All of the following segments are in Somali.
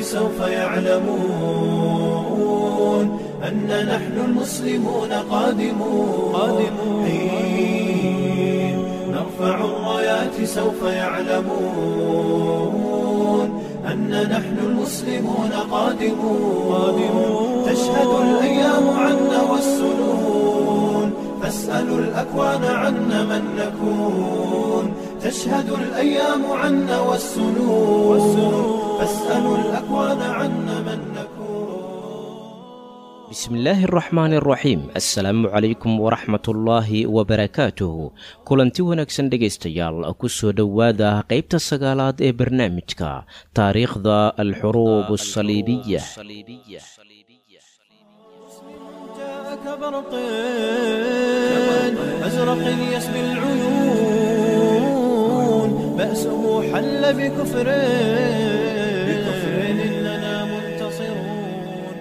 سوف يعلمون أن نحن المسلمون قادمون قادمون حين نرفع الرايات سوف يعلمون أن نحن المسلمون قادمون قادمون تشهد الأيام عنا والسنون فاسألوا الأكوان عنا من نكون تشهد الأيام عنا والسنون فاسألوا الأكوان عنا من نكون bismillaahi araxmaan araxiim assalaamu calaykum waraxmatullaahi wabarakaatuhu kulanti wanaagsan dhegaystayaal ku soo dhowaada qaybta sagaalaad ee barnaamijka taariikhda alxuruub asaliibiya جاءك برق أزرق يسبي العيون بأسه حل بكفر بكفر إننا منتصرون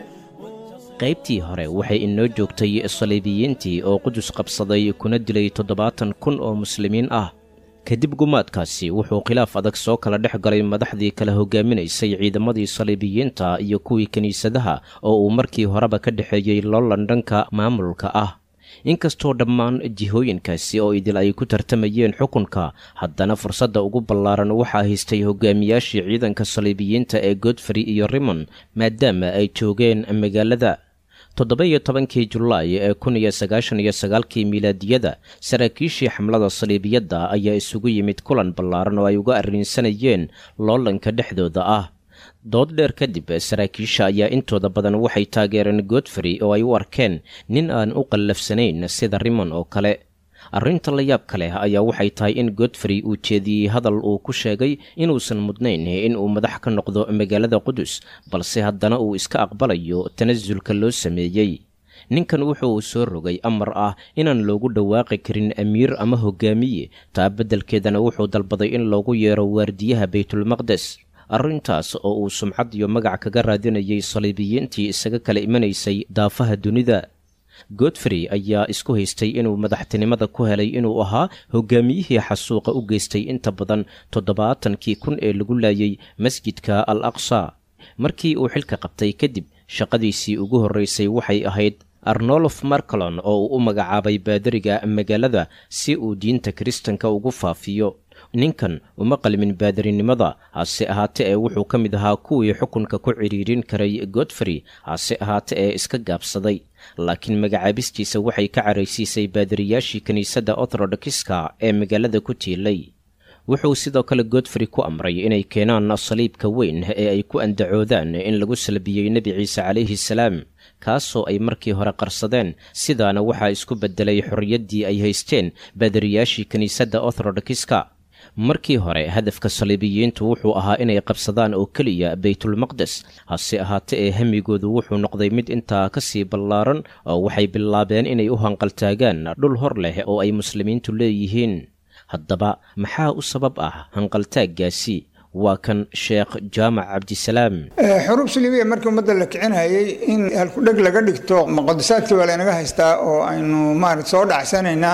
qaybtii hore waxay inoo joogtay saliibiyiintii oo qudus qabsaday kuna dilay toddobaatan kun oo muslimiin ah kadib gumaadkaasi wuxuu khilaaf adag soo kala dhex galay madaxdii kala hogaaminaysay ciidamadii saliibiyiinta iyo kuwii kiniisadaha oo uu markii horeba ka dhexeeyey loolan dhanka maamulka ah inkastoo dhammaan jihooyinkaasi oo idil ay ku tartamayeen xukunka haddana fursadda ugu ballaaran waxaa haystay hogaamiyaashii ciidanka saliibiyiinta ee godfrey iyo rimon maadaama ay joogeen magaalada toddoba-iyo tobankii julaay ee kun iyo sagaashan iyo sagaalkii miilaadiyada saraakiishii xamlada saliibiyadda ayaa isugu yimid kulan ballaaran oo ay uga arrinsanayeen loolanka dhexdooda ah dood dheer kadib saraakiisha ayaa intooda badan waxay taageereen godfrey oo ay u arkeen nin aan u qallafsanayn sida rimon oo kale arrinta la yaabka leh ayaa waxay tahay in godfrey uu jeediyey hadal uu ku sheegay inuusan mudnayn in uu madax ka noqdo magaalada qudus balse haddana uu iska aqbalayo tanasulka loo sameeyey ninkan wuxuu soo rogay amar ah inaan loogu dhawaaqi karin amiir ama hogaamiye taa beddelkeedana wuxuu dalbaday in loogu yeero waardiyaha baytulmaqdes arrintaas oo uu sumcad iyo magac kaga raadinayay saliibiyiintii isaga kala imanaysay daafaha dunida godfrey ayaa isku haystay inuu madaxtinimada ku helay inuu ahaa hogaamiyihii xasuuqa u geystay inta badan toddobaatankii kun ee lagu laayay masjidka al aqsa markii uu xilka qabtay kadib shaqadiisii ugu horraysay waxay ahayd arnolof marcolon oo uu u magacaabay baadariga magaalada si uu diinta kiristanka ugu faafiyo ninkan uma qalmin baadarinimada hase ahaate ee wuxuu ka mid ahaa kuwii xukunka ku cidhiirin karay godfrey hase ahaate ee iska gaabsaday laakiin magacaabistiisa waxay ka caraysiisay baadariyaashii kiniisadda orthodokiska ee magaalada ku tiilay wuxuu sidoo kale godfrey ku amray inay keenaan saliibka weyn ee ay ku andacoodaan in lagu salbiyey nebi ciise calayhi salaam kaasoo ay markii hore qarsadeen sidaana waxaa isku beddelay xorriyaddii ay haysteen baadariyaashii kiniisadda orthodokiska markii hore hadafka saliibiyiintu wuxuu ahaa inay qabsadaan oo keliya baytulmaqdes hase ahaate ee hamigoodu wuxuu noqday mid intaa ka sii ballaaran oo waxay bilaabeen inay u hanqaltaagaan dhul hor leh oo ay muslimiintu leeyihiin haddaba maxaa u sabab ah hanqaltaaggaasi waa kan sheekh jaamac cabdisalaam xuruub saliibiya markii ummadda la kicinayay in halkudheg laga dhigto muqadasaadkii waa laynaga haystaa oo aynu maarata soo dhacsanaynaa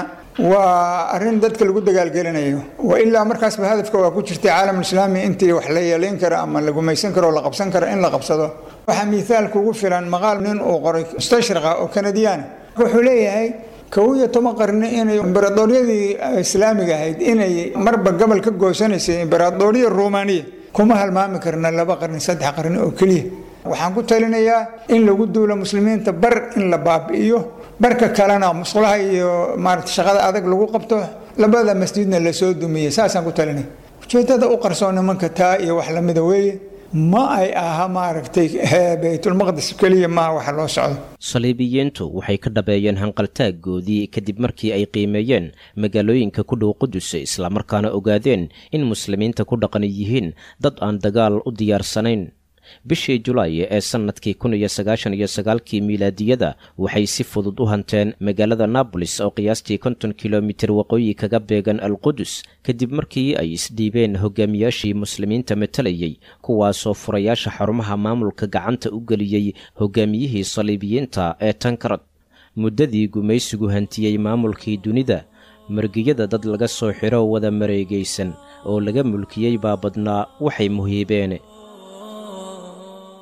waa arrin dadka lagu dagaalgelinayo wa ilaa markaasba hadafka waa ku jirtay caalamulislaami intii wax la yeelayn karo ama la gumaysan karo oo la qabsan karo in la qabsado waxaa miithaalka ugu filan maqaal nin uu qoray mustashriqa oo kanadiyaana wuxuu leeyahay kow iyo toban qarni inay imberadooriyadii islaamiga ahayd inay marba gobol ka goosanaysay imberadooriya rumaaniya kuma halmaami karna laba qarni saddex qarni oo keliya waxaan ku talinayaa in lagu duulo muslimiinta bar in la baabi'iyo barka kalena musqulaha iyo maarata shaqada adag lagu qabto labada masjidna lasoo dumiyey saasaan ku talinaya ujeedada u qarsoon nimanka taa iyo wax lamida weeye ma ay aha maaragtay baytulmaqdis keliya maa waxa loo socdo saliibiyiintu waxay ka dhabeeyeen hanqaltaaggoodii kadib markii ay qiimeeyeen magaalooyinka ku dhow qudus islamarkaana ogaadeen in muslimiinta ku dhaqan yihiin dad aan dagaal u diyaarsanayn bishii julaay ee sannadkii kun iyo sagaashan iyo sagaalkii miilaadiyada waxay si fudud u hanteen magaalada naabolis oo qiyaastii konton kilomitir waqooyi kaga beegan alqudus kadib markii ay isdhiibeen hogaamiyaashii muslimiinta matalayay kuwaasoo furayaasha xarumaha maamulka gacanta u geliyey hogaamiyihii saliibiyiinta ee tankarad muddadii gumaysigu hantiyey maamulkii dunida margiyada dad laga soo xiro wada mareegaysan oo laga mulkiyey baa badnaa waxay muhiibeen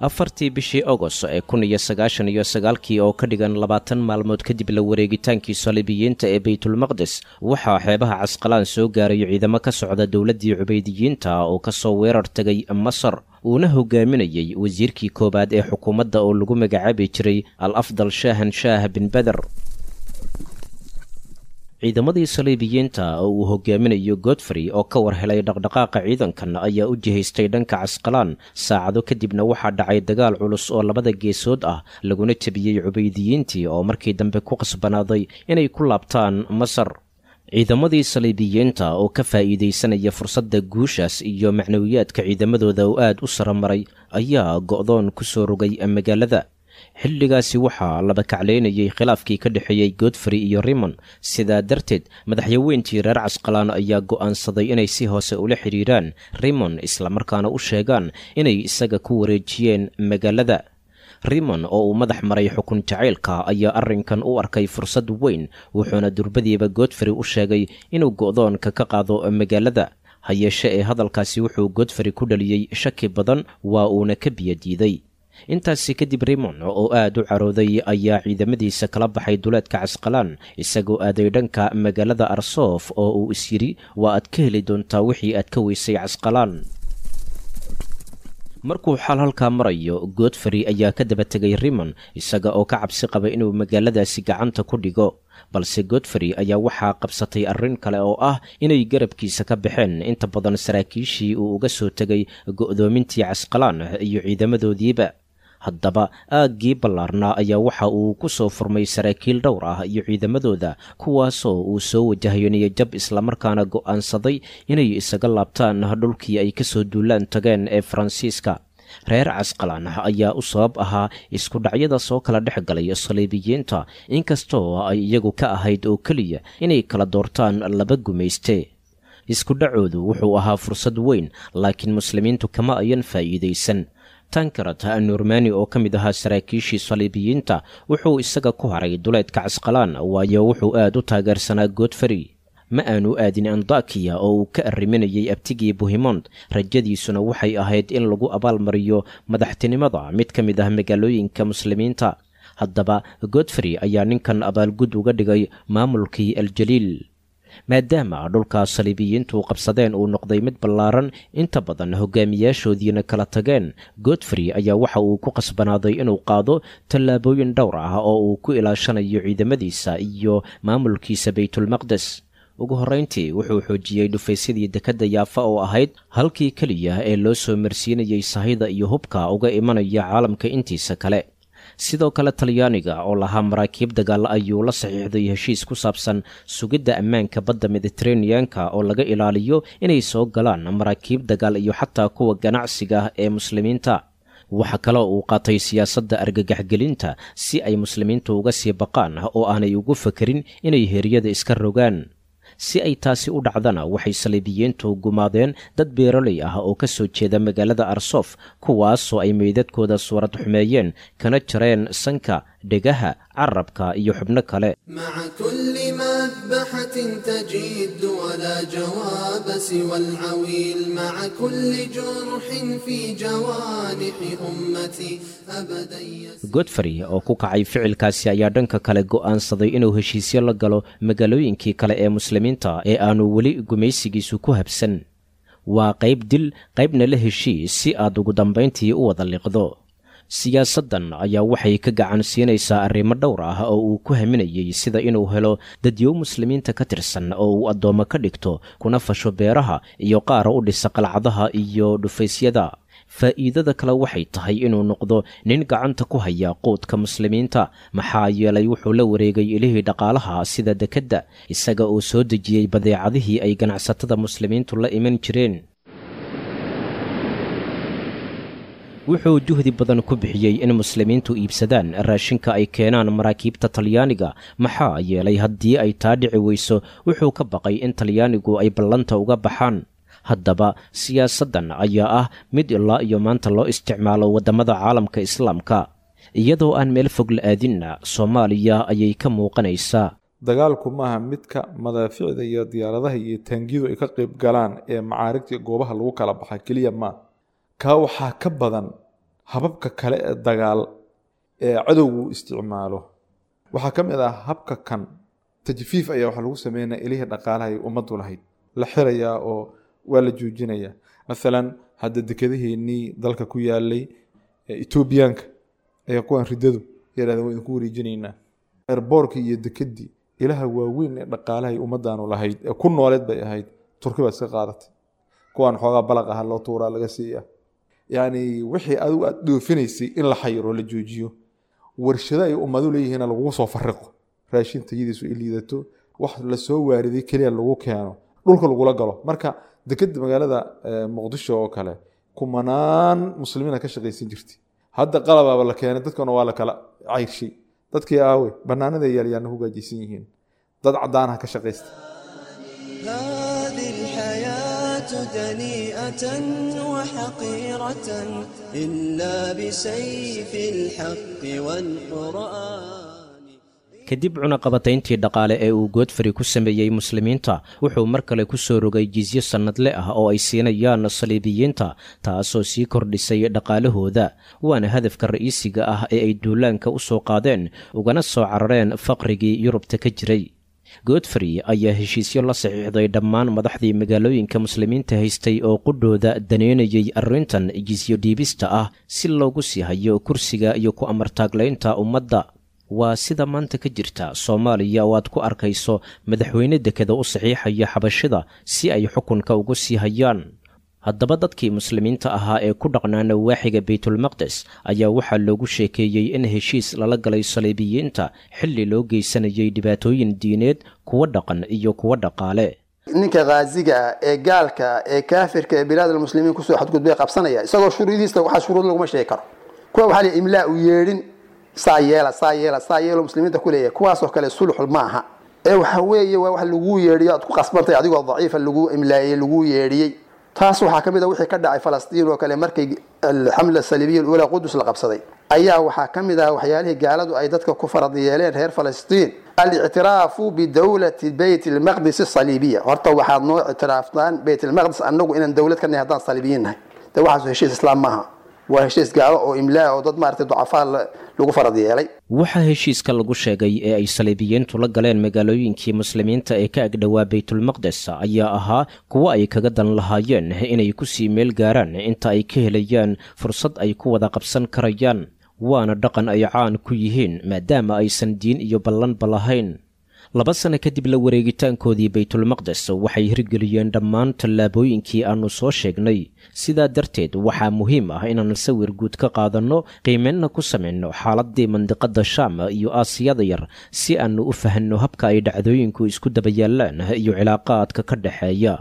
afartii bishii agost ee kun iyo sagaashan iyo sagaalkii oo ka dhigan labaatan maalmood kadib la wareegitaankii saliibiyiinta ee baytulmaqdes waxaa xeebaha casqalaan soo gaaray ciidamo ka socda dowladdii cubaydiyiinta oo kasoo weerar tegay masar uuna hogaaminayey wasiirkii koowaad ee xukuumadda oo lagu magacaabi jiray al afdal shaahan shaah bin beder ciidamadii saliibiyiinta oo uu hogaaminayo godfrey oo ka war helay dhaqdhaqaaqa ciidankan ayaa u jihaystay dhanka casqalaan saacado kadibna waxaa dhacay dagaal culus oo labada geesood ah laguna jebiyey cubaydiyiintii oo markii dambe ku qasbanaaday inay ku laabtaan masar ciidamadii saliibiyiinta oo ka faa'iidaysanaya fursadda guushaas iyo macnawiyaadka ciidamadooda oo aad u saramaray ayaa go'doon ku soo rogay magaalada xilligaasi waxaa laba kaclaynayay khilaafkii ka dhexeeyey godfrey iyo rimon sidaa darteed madaxyaweyntii reer casqalaan ayaa go'aansaday inay si hoose ula xidhiiraan rimon islamarkaana u sheegaan inay isaga ku wareejiyeen magaalada rimon oo uu madax maray xukun jacaylka ayaa arrinkan u arkay fursad weyn wuxuuna durbadiiba godfrey u sheegay inuu go'doonka ka qaado magaalada ha yeeshe ee hadalkaasi wuxuu godfrey ku dhaliyey shaki badan waa uuna ka biyadiiday intaasi kadib rimon oo aad u carooday ayaa ciidamadiisa kala baxay duleedka casqalaan isagoo aaday dhanka magaalada arsoof oo uu is yidhi waa aad ka heli doontaa wixii aad ka weysay casqalaan markuu xal halkaa marayo godfrey ayaa ka daba tegay rimon isaga oo ka cabsi qaba inuu magaaladaasi gacanta ku dhigo balse godfrey ayaa waxaa qabsatay arrin kale oo ah inay garabkiisa ka baxeen inta badan saraakiishii uu uga soo tegay go'doomintii casqalaan iyo ciidamadoodiiba haddaba aaggii ballaarnaa ayaa waxa uu ku soo furmay saraakiil dhowr ah iyo ciidamadooda kuwaasoo uu soo wajahayo niyajab islamarkaana go'aansaday inay isaga laabtaan dhulkii ay ka soo duulaan tageen ee faransiiska reer casqalaan ayaa u sabab ahaa isku dhacyada soo kala dhex galay saliibiyiinta inkastoo ay iyagu ka ahayd oo keliya inay kala doortaan laba gumayste isku dhacoodu wuxuu ahaa fursad weyn laakiin muslimiintu kama ayan faa'iidaysan tankarat nurmani oo ka mid ahaa saraakiishii saliibiyiinta wuxuu isaga ku haray duleedka casqalaan waayo wuxuu aad u taageersanaa godfrey ma aanu aadin andakiya oo uu ka arriminayay abtigii buhimond rajadiisuna waxay ahayd in lagu abaalmariyo madaxtinimada mid ka mid ah magaalooyinka muslimiinta haddaba godfrey ayaa ninkan abaalgud uga dhigay maamulkii aljaliil maadaama dhulka saliibiyiintu qabsadeen uu noqday mid ballaaran inta badan hogaamiyaashoodiina kala tageen godfrey ayaa waxa uu ku qasbanaaday inuu qaado tallaabooyin dhowr ah oo uu ku ilaashanayo ciidamadiisa iyo maamulkiisa baytulmaqdes ugu horrayntii wuxuu xoojiyey dhufaysyadii dekedda yaafa oo ahayd halkii keliya ee loo soo marsiinayey sahayda iyo hubka uga imanaya caalamka intiisa kale sidoo kale talyaaniga oo lahaa maraakiib dagaal ayuu la saxiixday heshiis ku saabsan sugidda ammaanka badda mediteraneanka oo laga ilaaliyo inay soo galaan maraakiib dagaal iyo xataa kuwa ganacsiga ee muslimiinta waxaa kaloo uu qaatay siyaasadda argagaxgelinta si ay muslimiintu uga sii baqaan oo aanay ugu fakerin inay heryada iska rogaan si ay taasi u dhacdana waxay saliibiyiintu gumaadeen dad beeroley ah oo ka soo jeeda magaalada arsof kuwaasoo ay meydadkooda suurad xumeeyeen kana jareen sanka dhegaha carabka iyo xubno kale مع كل مذبحة تجد ولا جواب سوى العويل مع كل جرح في جوانح أمتي أبدا يسير godfrey oo ku kacay ficilkaasi ayaa dhanka kale go'aansaday inuu heshiisyo la galo magaalooyinkii kale ee muslimiinta ee aanu weli gumaysigiisu ku habsan waa qayb dil qaybna la heshiis si aad ugu dambayntii u wada liqdo siyaasaddan ayaa waxay ka gacan siinaysaa arrimo dhowr ah oo uu ku haminayey sida inuu helo dadyow muslimiinta ka tirsan oo uu addoommo ka dhigto kuna fasho beeraha iyo qaara u dhisa qalcadaha iyo dhufaysyada faa'iidada kale waxay tahay inuu noqdo nin gacanta ku haya quudka muslimiinta maxaa yeelay wuxuu la wareegay ilihii dhaqaalaha sida dekedda isaga oo soo dejiyey badeecadihii ay ganacsatada muslimiintu la iman jireen wuxuu juhdi badan ku bixiyey in muslimiintu iibsadaan raashinka ay keenaan maraakiibta talyaaniga maxaa yeelay haddii ay taa dhici weyso wuxuu ka baqay in talyaanigu ay ballanta uga baxaan haddaba siyaasaddan ayaa ah mid ilaa iyo maanta loo isticmaalo waddamada caalamka islaamka iyadoo aan meel fog la aadinna soomaaliya ayay ka muuqanaysaa dagaalku maaha midka madaaficda iyo diyaaradaha iyo taangidu ay ka qayb galaan ee macaarigta goobaha lagu kala baxa keliya maa kaa waxaa ka badan hababka kale ee dagaal ee cadowgu isticmaalo waxaa ka mid ah habka kan tajfiif ayaa waxaa lagu sameynaya ilihii dhaqaalaha ay ummaddu lahayd la xirayaa oo waa la joojinayaa maalan hadda dekedaheennii dalka ku yaalay etoobiyaanka ayaa kuwan riddadu yarahdeen waa idinku wareejinaynaa erboorkii iyo dekedii ilaha waaweyn ee dhaqaalahay ummaddaanu lahayd ee ku nooleed bay ahayd turki baad iska qaadatay kuwaan xoogaa balaq aha loo tuuraa laga siiya yacni wixii adigu aada dhoofinaysay in la xayiro la joojiyo warshado ay ummadu leeyihiina lagugu soo fariqo raashin tayadiisu ay liidato wax lasoo waariday keliya lagu keeno dhulka lagula galo marka dekeda magaalada muqdisho oo kale kumanaan muslimiina ka shaqaysan jirtay hadda qalabaaba la keenay dadkana waa la kala cayrshay dadkii aawe banaanada yaalyaana ku gaajaysan yihiin dad cadaanaha ka shaqaysta هذه الحياة دنيئة وحقيرة إلا بسيف الحق والقرآن kadib cunaqabatayntii dhaqaale ee uu goodfari ku sameeyey muslimiinta wuxuu mar kale ku soo rogay jizyo sannadle ah oo ay siinayaan saliibiyiinta taasoo sii kordhisay dhaqaalahooda waana hadafka ra'iisiga ah ee ay duulaanka u soo qaadeen ugana soo carareen faqrigii yurubta ka jiray goodfrey ayaa heshiisyo la saxiixday dhammaan madaxdii magaalooyinka muslimiinta haystay oo qudhooda daneynayay arrintan jisyo dhiibista ah si loogu sii hayo kursiga iyo ku amartaaglaynta ummadda waa sida maanta ka jirta soomaaliya oo aad ku arkayso madaxweyne dekeda u saxiixaya xabashida si ay xukunka ugu sii hayaan haddaba dadkii muslimiinta ahaa ee ku dhaqnaa nawaaxiga baytulmaqdes ayaa waxaa loogu sheekeeyey in heshiis lala galay saliibiyiinta xilli loo geysanayay dhibaatooyin diineed kuwa dhaqan iyo kuwa dhaqaale ninka khaasiga ah ee gaalka ah ee kaafirka ee bilaadalmuslimiin kusoo xadgudbay qabsanaya isagoo shuruudiista waxaa shuruud laguma sheegi karo kuwa waxaa la imlaa u yeedhin saa yeela saa yeela saa yeelo muslimiinta ku leeyahay kuwaasoo kale sulxul ma aha ee waxa weeye waa wax laguu yeedhiyo aad ku qasbantay adigoo daciifa lagu imlaayey laguu yeedhiyey taas waxaa ka mid a wixii ka dhacay falastiin oo kale markay alxamla saliibiya alula qudus la qabsaday ayaa waxaa ka mid ah waxyaalihii gaaladu ay dadka ku farad yeeleen reer falastiin alictiraafu bidowlati beyt lmaqdis asaliibiya horta waxaad noo ictiraaftaan beyt lmaqdis annagu inaan dowlad ka nahay haddaan saliibiyiin nahay de waxaas heshiis islaam maaha waa heshiis gaalo oo imlaa oo dad maaragtay ducafaa lagu farad yeelay waxaa heshiiska lagu sheegay ee ay saliibiyiintu la galeen magaalooyinkii muslimiinta ee ka agdhowaa baytulmaqdes ayaa ahaa kuwo ay kaga dan lahaayeen inay ku sii meel gaaraan inta ay ka helayaan fursad ay ku wada qabsan karayaan waana dhaqan ay caan ku yihiin maadaama aysan diin iyo ballanba lahayn laba sano kadib la wareegitaankoodii baytulmaqdes waxay hirgeliyeen dhammaan tallaabooyinkii aannu soo sheegnay sidaa darteed waxaa muhiim ah inaan sawir guud ka qaadanno qiimeynna ku samayno xaaladdii mandiqadda shaam iyo aasiyada yar si aannu u fahanno habka ay dhacdooyinku isku daba yaallaan iyo cilaaqaadka ka dhexeeya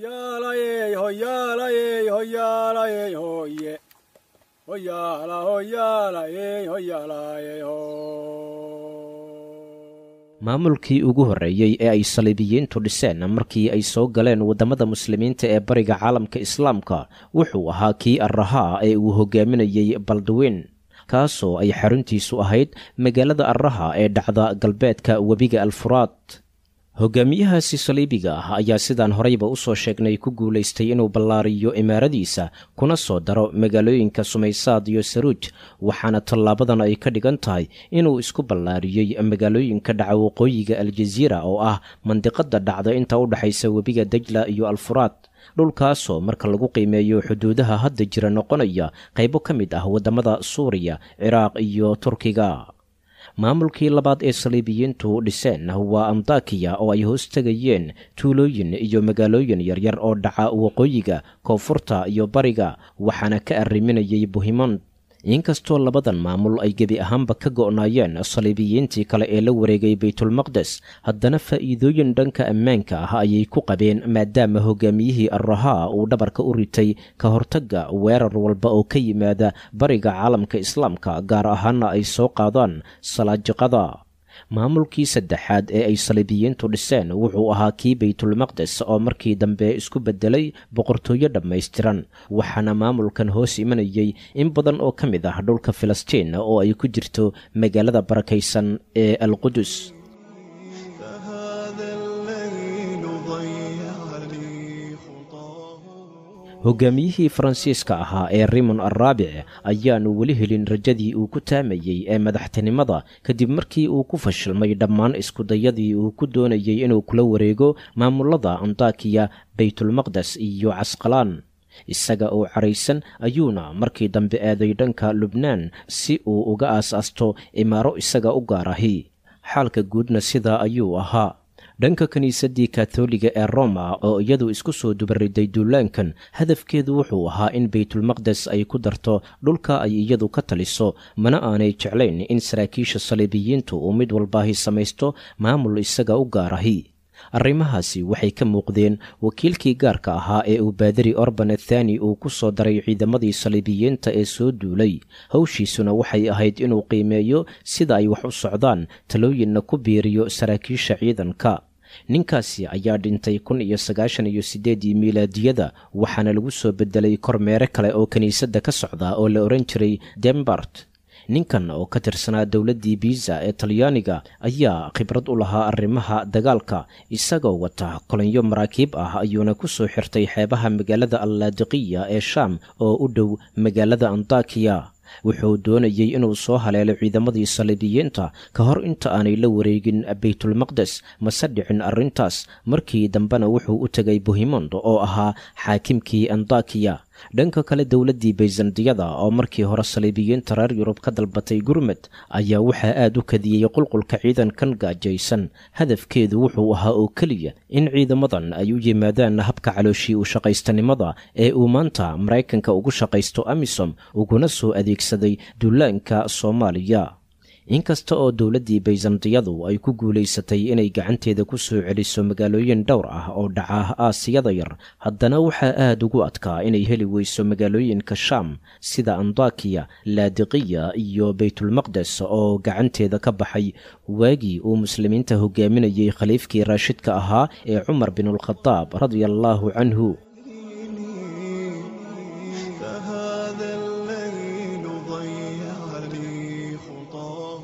maamulkii ugu horreeyey ee ay saliibiyiintu dhiseen markii ay soo galeen waddamada muslimiinta ee bariga caalamka islaamka wuxuu ahaa kii arrahaa ee uu hogaaminayey baldwin kaasoo ay xaruntiisu ahayd magaalada arraha ee dhacda galbeedka webiga alfuraad hogaamiyahaasi saliibiga ah ayaa sidaan horeyba u soo sheegnay ku guulaystay inuu ballaariyo imaaradiisa kuna soo daro magaalooyinka sumaysaad iyo saruuj waxaana tallaabadan ay ka dhigan tahay inuu isku ballaariyey magaalooyinka dhaca waqooyiga aljaziira oo ah mandiqadda dhacda inta u dhexaysa webiga dajla iyo alfuraad dhulkaasoo marka lagu qiimeeyo xuduudaha hadda jira noqonaya qaybo ka mid ah waddamada suuriya ciraaq iyo turkiga maamulkii labaad ee saliibiyiintu dhiseen waa andakiya oo ay hoos tegayeen tuulooyin iyo magaalooyin yaryar oo dhaca waqooyiga koonfurta iyo bariga waxaana ka arriminayay buhimond inkastoo labadan maamul ay gebi ahaanba ka go'naayeen saliibiyiintii kale ee la wareegay baytulmaqdes haddana faa'iidooyin dhanka ammaanka ah ayay ku qabeen maadaama hogaamiyihii arrahaa uu dhabarka u ritay ka hortagga weerar walba oo ka yimaada bariga caalamka islaamka gaar ahaana ay soo qaadaan salaajiqada maamulkii saddexaad ee ay saliibiyiintu dhiseen wuxuu ahaa kii baytulmaqdes oo markii dambe isku beddelay boqortooyo dhammaystiran waxaana maamulkan hoos imanayay in badan oo ka mid ah dhulka filistiin oo ay ku jirto magaalada barakaysan ee alqudus hogaamiyihii faransiiska ahaa ee rimon arraabic ayaanu weli helin rajadii uu ku taamayey ee madaxtinimada kadib markii uu ku fashilmay dhammaan iskudayadii uu ku doonayey inuu kula wareego maamulada antakiya baytulmaqdes iyo casqalaan isaga oo caraysan ayuuna markii dambe aaday dhanka lubnaan si uu uga aas-aasto imaaro isaga u gaar ahi xaalka guudna sidaa ayuu ahaa dhanka kiniisaddii katoliga ee roma oo iyadu isku soo dubariday duulaankan hadafkeedu wuxuu ahaa in baytulmaqdes ay ku darto dhulka ay iyadu ka taliso mana aanay jeclayn in saraakiisha saliibiyiintu uu mid walbaahi samaysto maamul isaga u gaar ahi arrimahaasi waxay ka muuqdeen wakiilkii gaarka ahaa ee uu baadari orban athani uu ku soo daray ciidamadii saliibiyiinta ee soo duulay howshiisuna waxay ahayd inuu qiimeeyo sida ay wax u socdaan talooyinna ku biiriyo saraakiisha ciidanka ninkaasi ayaa dhintay kun iyo sagaashan iyo siddeedii miilaadiyada waxaana lagu soo bedelay kormeere kale oo kiniisadda ka socda oo la odhan jiray dembart ninkan oo ka tirsanaa dowladdii biisa ee talyaaniga ayaa khibrad u lahaa arrimaha dagaalka isagoo wata kolonyo maraakiib ah ayuuna ku soo xirtay xeebaha magaalada allaadiqiya ee shaam oo u dhow magaalada antakiya wuxuu doonayey inuu soo haleelo ciidamadii saliibiyiinta ka hor inta aanay la wareegin baytulmaqdes mase dhicin arrintaas markii dambena wuxuu u tegay bohimond oo ahaa xaakimkii antakiya dhanka kale dowladdii bayzandiyada oo markii hore saliibiyiinta reer yurub ka dalbatay gurmed ayaa waxaa aad u kadiyey qulqulka ciidankan gaajaysan hadafkeedu wuxuu ahaa oo keliya in ciidamadan ay u yimaadaan habka calooshii u shaqaystanimada ee uu maanta maraykanka ugu shaqaysto amisom uguna soo adeegsaday duulaanka soomaaliya inkasta oo dowladdii bayzandiyadu ay ku guulaysatay inay gacanteeda ku soo celiso magaalooyin dhowr ah oo dhaca aasiyada yar haddana waxaa aad ugu adkaa inay heli weyso magaalooyinka shaam sida andakiya laadiqiya iyo baytulmaqdes oo gacanteeda ka baxay waagii uu muslimiinta hogaaminayey khaliifkii raashidka ahaa ee cumar binulkhadaab radia allaahu canhu فهذا الليل ضيعني خطاه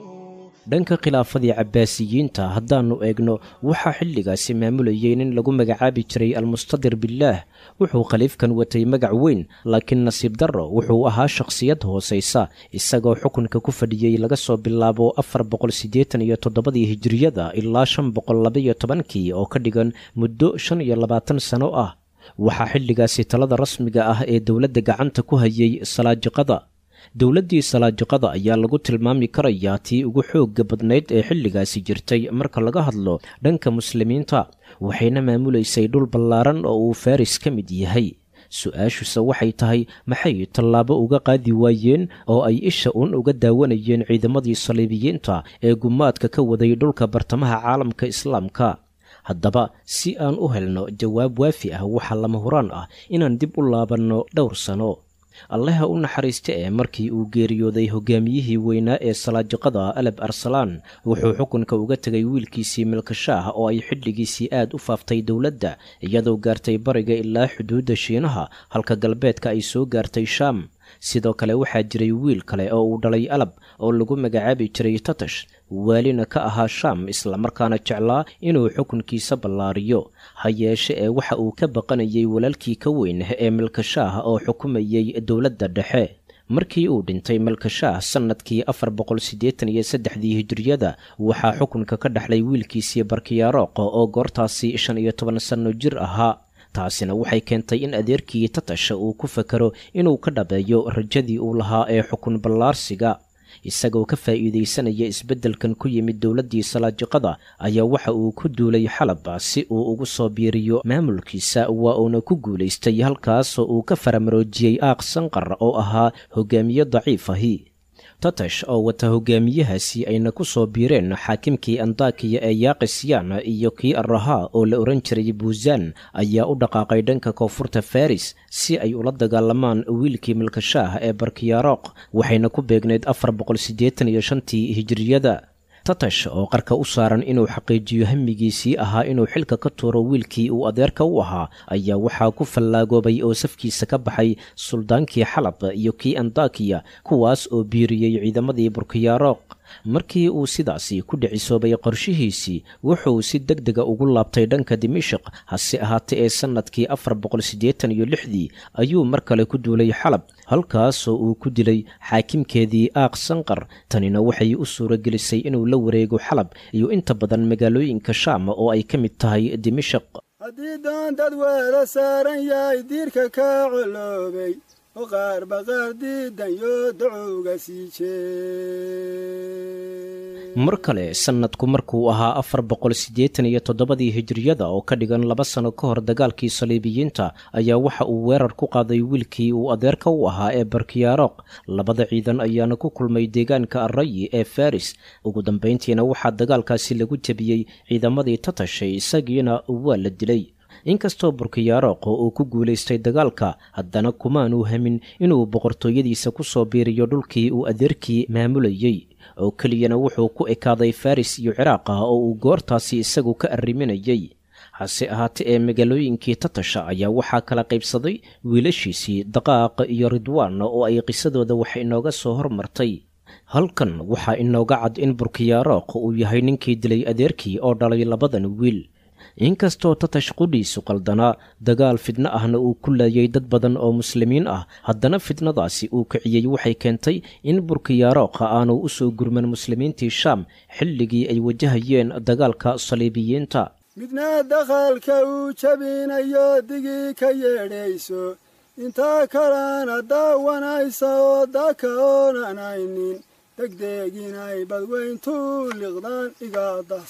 dhanka khilaafadii cabbaasiyiinta haddaannu eegno waxaa xilligaasi maamulayay nin lagu magacaabi jiray almustadir bilaah wuxuu khaliifkan watay magac weyn laakiin nasiib darro wuxuu ahaa shakhsiyad hoosaysa isagoo xukunka ku fadhiyey laga soo bilaabo afar boqol siddeetan iyo toddobadii hijiriyada ilaa shan boqol labaiyo tobankii oo ka dhigan muddo shan iyo labaatan sano ah waxaa xilligaasi talada rasmiga ah ee dowladda gacanta ku hayay salaajiqada dowladdii salaajiqada ayaa lagu tilmaami karayaa tii ugu xoogga badnayd ee xilligaasi jirtay marka laga hadlo dhanka muslimiinta waxayna maamulaysay dhul ballaaran oo uu faris ka mid yahay su-aashuse waxay tahay maxay tallaabo uga qaadi waayeen oo ay isha uun uga daawanayeen ciidamadii saliibiyiinta ee gumaadka ka waday dhulka bartamaha caalamka islaamka haddaba si aan u helno jawaab waafi ah waxaa lama huraan ah inaan dib u laabanno dhowr sano allaha u naxariista ee markii uu geeriyooday hogaamiyihii weynaa ee salaajiqada aleb arsalaan wuxuu xukunka uga tegay wiilkiisii milkashaah oo ay xilligiisii aad u faaftay dowladda iyadoo gaartay bariga ilaa xuduudda shiinaha halka galbeedka ay soo gaartay shaam sidoo kale waxaa jiray wiil kale oo uu dhalay alab oo lagu magacaabi jiray tatash waalina ka ahaa shaam islamarkaana jeclaa inuu xukunkiisa ballaariyo ha yeeshe ee waxa uu ka baqanayay walaalkii ka weyn ee milkashaah oo xukumayay dowladda dhexe markii uu dhintay malkashaah sannadkii afar boqol siddeetan iyo saddexdii hijiriyada waxaa xukunka ka dhexlay wiilkiisii barkiyaaroqo oo goortaasi shan iyo toban sanno jir ahaa taasina waxay keentay in adeerkii tatasha uu ku fakaro inuu ka dhabeeyo rajadii uu lahaa ee xukun ballaarsiga isagoo ka faa'iidaysanaya isbeddelkan ku yimid dowladdii salaajiqada ayaa waxa uu ku duulay xalaba si uu ugu soo biiriyo maamulkiisa waa uuna ku guulaystay halkaasoo uu ka faramaroojiyey aaq sanqar oo ahaa hogaamiye daciif ahi tatash oo wata hogaamiyahaasi ayna ku soo biireen xaakimkii andakiya ee yaaqisyan iyo kii arahaa oo la odhan jiray buuzan ayaa u dhaqaaqay dhanka koonfurta faris si ay ula dagaalamaan wiilkii milkashaah ee barkiyaaroq waxayna ku beegnayd afar boqol siddeetan iyo shantii hijiriyada tatash oo qarka u saaran inuu xaqiijiyo hamigiisii ahaa inuu xilka ka tuuro wiilkii uu adeerka u ahaa ayaa waxaa ku fallaagoobay oo safkiisa ka baxay suldaankii xalab iyo kii andakiya kuwaas oo biiriyey ciidamadii burkiyaaroq markii uu sidaasi ku dhicisoobay qorshihiisii wuxuu si deg dega ugu laabtay dhanka dimashik hase ahaatee ee sannadkii afar boqol siddeetan iyo lixdii ayuu mar kale ku duulay xalab halkaasoo uu ku dilay xaakimkeedii aaq sanqar tanina waxay u suuragelisay inuu la wareego xalab iyo inta badan magaalooyinka shaam oo ay ka mid tahay dimashik haddii doontad weela saaran yahay diirka kaa coloobay oo qaar baqaar diidan yoo dacowga sii jee mar kale sannadku markuu ahaa afar boqol siddeetan iyo toddobadii hijiriyada oo ka dhigan laba sano ka hor dagaalkii saliibiyiinta ayaa waxa uu weerar ku qaaday wiilkii uu adeerka u ahaa ee barkiyaaroq labada ciidan ayaana ku kulmay deegaanka arrayi ee faris ugu dambayntiina waxaa dagaalkaasi lagu jebiyey ciidamadii tatashay isagiina waa la dilay inkastoo burkiyaaroqo uu ku guulaystay dagaalka haddana kumaanuu hamin inuu boqortooyadiisa ku soo biiriyo dhulkii uu adeerkii maamulayey oo keliyana wuxuu ku ekaaday faris iyo ciraaq ah oo uu goortaasi isagu ka arriminayey hase ahaatee ee magaalooyinkii tatasha ayaa waxaa kala qaybsaday wiilashiisii daqaaq iyo ridwaan oo ay qisadooda wax inooga soo hormartay halkan waxaa inooga cad in burkiyaaroq uu yahay ninkii dilay adeerkii oo dhalay labadan wiil inkastoo tatash qudhiisu qaldanaa dagaal fidno ahna uu ku laayay dad badan oo muslimiin ah haddana fidnadaasi uu kiciyey waxay keentay in burkiyaaroqa aanu u soo gurman muslimiintii shaam xilligii ay wajahayeen dagaalka saliibiyiinta midna dakhalka uu jabinayo digii ka yeedhayso intaa kalena daawanaysa oo daka oonanaynin degdeginay badweyntuu liqdaan iga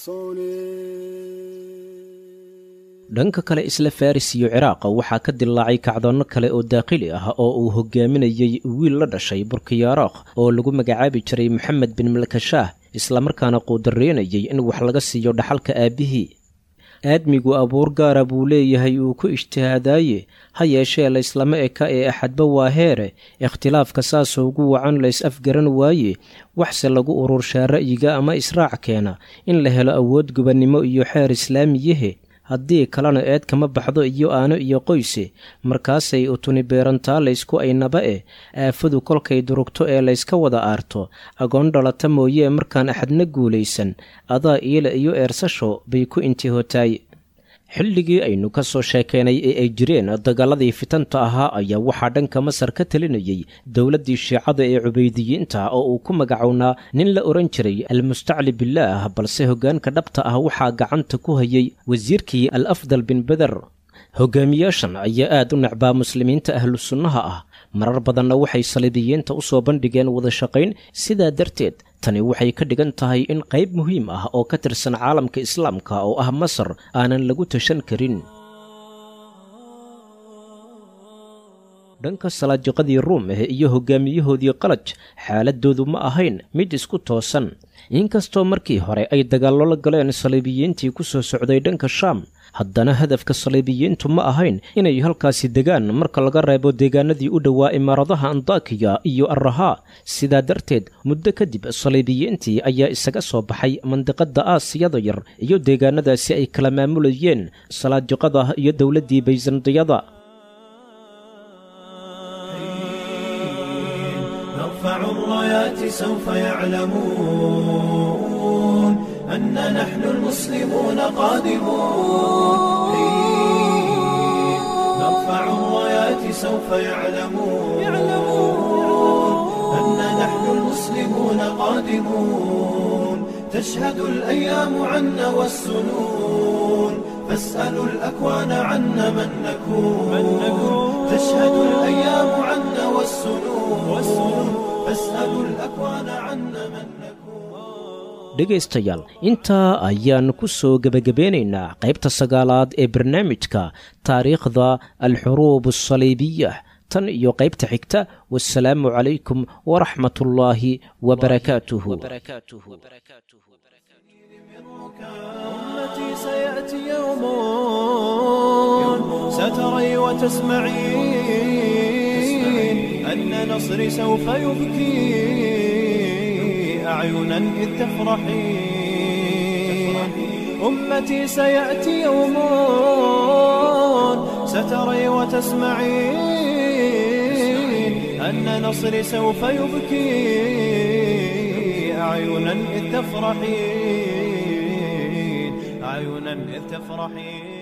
dahsoone dhanka kale isla faris iyo ciraaqa waxaa ka dillaacay kacdoonno kale oo daaqili ah oo uu hogaaminayey wiil la dhashay burkiyaaroq oo lagu magacaabi jiray moxamed bin malkashaah islamarkaana quudareynayay in wax laga siiyo dhaxalka aabbihii aadmigu abuur gaara buu leeyahay uu ku ijtihaadaaye ha yeeshee layslama eka ee axadba waa heere ikhtilaafka saasoo ugu wacan lays afgaran waaye waxse lagu ururshaa ra'yiga ama israac keena in la helo awood gubannimo iyo xeer islaamiyahe haddii kalena eed kama baxdo iyo aano iyo qoyse markaasay utuni beerantaa laysku aynaba eh aafadu kolkay durugto ee layska wada aarto agoon dhalata mooyee markaan axadna guulaysan adaa iila iyo eersasho bay ku intihootaay xilligii aynu ka soo sheekaynay ee ay jireen dagaaladii fitanta ahaa ayaa waxaa dhanka masar ka talinayay dowladdii shiicada ee cubaydiyiinta oo uu ku magacownaa nin la odhan jiray almustacli bilaah balse hoggaanka dhabta ah waxaa gacanta ku hayay wasiirkii al afdal bin beder hogaamiyaashan ayaa aad u necbaa muslimiinta ahlu sunnaha ah marar badanna waxay saliibiyiinta u soo bandhigeen wada shaqayn sidaa darteed tani waxay ka dhigan tahay in qayb muhiim ah oo ka tirsan caalamka islaamka oo ah masar aanan lagu tashan karin dhanka salaajiqadii ruum ah iyo hogaamiyahoodii qalaj xaaladoodu ma ahayn mid isku toosan inkastoo markii hore ay dagaallo la galeen saliibiyiintii ku soo socday dhanka shaam haddana hadafka saliibiyiintu ma ahayn inay halkaasi degaan marka laga reebo deegaanadii u dhowaa imaaradaha andakiya iyo arrahaa sidaa darteed muddo kadib saliibiyiintii ayaa isaga soo baxay mandiqadda aasiyada yar iyo deegaanadaasi ay kala maamulayeen salaajiqada iyo dowladdii bayzandiyada نرفع الرايات سوف يعلمون أن نحن المسلمون قادمون نرفع الرايات سوف يعلمون أن نحن المسلمون قادمون تشهد الأيام عنا والسنون فاسألوا الأكوان عنا من نكون تشهد الأيام عنا والسنون فاسألوا الأكوان عنا من نكون dhegaystayaal intaa ayaannu ku soo gebagabeynaynaa qaybta sagaalaad ee barnaamijka taariikhda alxuruub asaliibiya tan iyo qaybta xigta wasalaamu calaykum waraxmat ullaahi wabarakaatuhu أمتي سيأتي يوم ستري وتسمعين أن نصري سوف يبكي أعينا إذ تفرحين أمتي سيأتي يوم ستري وتسمعين أن نصري سوف يبكي أعينا إذ تفرحين أعينا إذ تفرحين